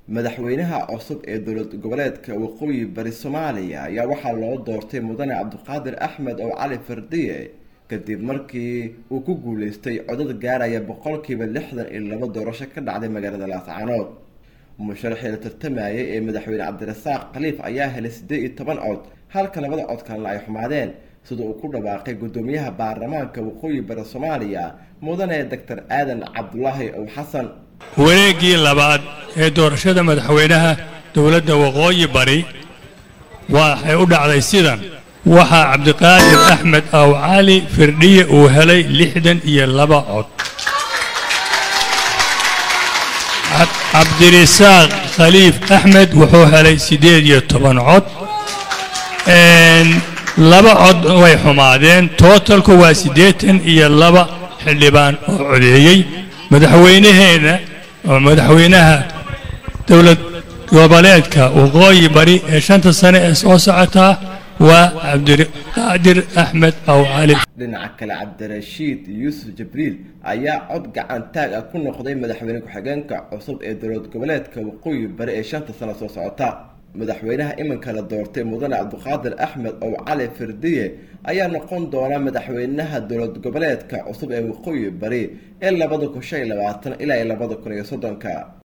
madaxweynaha cusub ee dowlad goboleedka waqooyi bari soomaaliya ayaa waxaa loo doortay mudane cabdiqaadir axmed oo cali fardiye kadib markii uu ku guuleystay codad gaaraya boqolkiiba lixdan iyo laba doorasho ka dhacday magaalada laascaanood musharaxii la tartamayay ee madaxweyne cabdirasaaq khaliif ayaa helay siddeed iyo toban cod halka labada cod kalena ay xumaadeen sida uu ku dhawaaqay guddoomiyaha baarlamaanka waqooyi bari soomaaliya mudane doctor aadan cabdulaahi ow xasan wareeggii labaad ee doorashada madaxweynaha dowladda waqooyi bari waxay u dhacday sidan waxaa cabdiqaadir axmed aw cali firdhiye uu helay lixdan iyo laba cod cabdirisaaq khaliif axmed wuxuu helay siddeed iyo toban cod laba cod way xumaadeen tootalku waa siddeetan iyo laba xildhibaan oo codeeyey madaxweynaheena oo madaxweynaha dowlad goboleedka waqooyi bari ee shanta sane ee soo socotaa waa cabdiqaadir axmed aw cali dhinaca kale cabdirashiid yuusuf jibriil ayaa cod gacan taag ah ku noqday madaxweyne ku-xigeenka cusub ee dowlad goboleedka waqooyi bari ee shanta sano soo socota madaxweynaha iminka la doortay mudane cabdiqaadir axmed ow cali firdiye ayaa noqon doona madaxweynaha dowlad goboleedka cusub ee waqooyi bari ee labada kun shan iyo labaatan ilaa iyo labada kun iyo soddonka